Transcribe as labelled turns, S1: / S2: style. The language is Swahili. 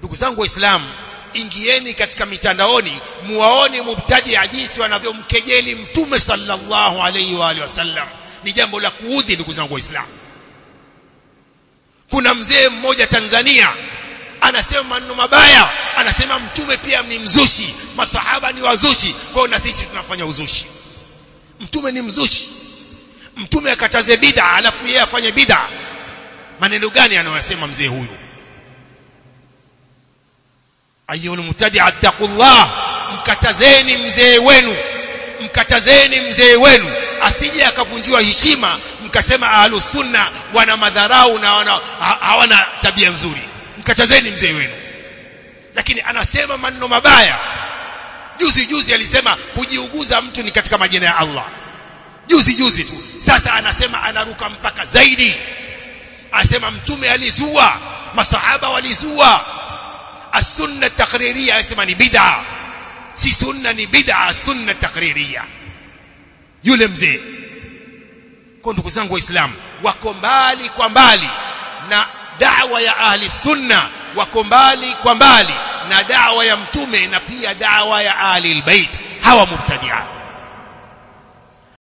S1: ndugu zangu waislamu ingieni katika mitandaoni muwaone mubtadia jinsi wanavyomkejeli mtume sallallahu alaihi wa alihi wasallam ni jambo la kuudhi ndugu zangu waislamu kuna mzee mmoja Tanzania anasema maneno mabaya anasema mtume pia ni mzushi masahaba ni wazushi kwa na sisi tunafanya uzushi mtume ni mzushi mtume akataze bid'a alafu yeye afanye bid'a maneno gani anayosema mzee huyu ayyul mubtadi'a taqullah mkatazeni mzee wenu mkatazeni mzee wenu asije akavunjiwa heshima mkasema ahlus sunna wana madharau na wana, ha, hawana tabia nzuri mkatazeni mzee wenu lakini anasema maneno mabaya juzi juzi alisema kujiuguza mtu ni katika majina ya Allah juzi juzi tu sasa anasema anaruka mpaka zaidi anasema mtume alizua masahaba walizua as-sunna takririya anasema ni bid'a si sunna ni bid'a sunna takririya yule mzee kwa ndugu zangu waislamu wako mbali kwa mbali na da'wa ya ahli sunna wako mbali kwa mbali na da'wa ya mtume na pia da'wa ya ahli albayt hawa mubtadi'a